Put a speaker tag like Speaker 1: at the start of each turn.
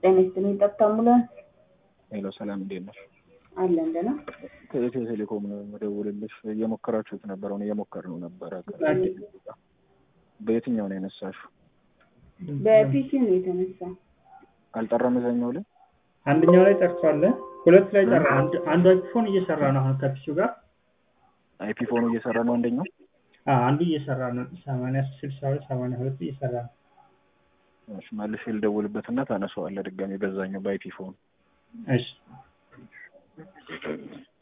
Speaker 1: ጤና ይስጥልኝ ጠብታ አምቡላንስ
Speaker 2: ሄሎ ሰላም እንዴት ነሽ?
Speaker 1: አለን ደህና
Speaker 2: ከኢትዮ ቴሌኮም ነው የምደውልልሽ። እየሞከራችሁት ነበር፣ አሁን እየሞከርነው ነበረ። በየትኛው ነው ያነሳሽው?
Speaker 1: በፒሲ ነው የተነሳ
Speaker 2: አልጠራም እዛኛው ላይ
Speaker 3: አንደኛው ላይ ጠርቷል። ሁለት ላይ ጠራ። አንድ አንዱ አይፎን እየሰራ ነው አሁን ከፒሲው ጋር
Speaker 2: አይፒ ፎኑ እየሰራ ነው አንደኛው።
Speaker 3: አዎ አንዱ እየሰራ ነው። ሰማንያ ስልሳ ሁለት ሰማንያ ሁለት እየሰራ ነው።
Speaker 2: እሺ መልሼ ልደውልበትና ታነሳዋለህ ድጋሜ በዛኛው በአይፒ ፎኑ።
Speaker 3: እሺ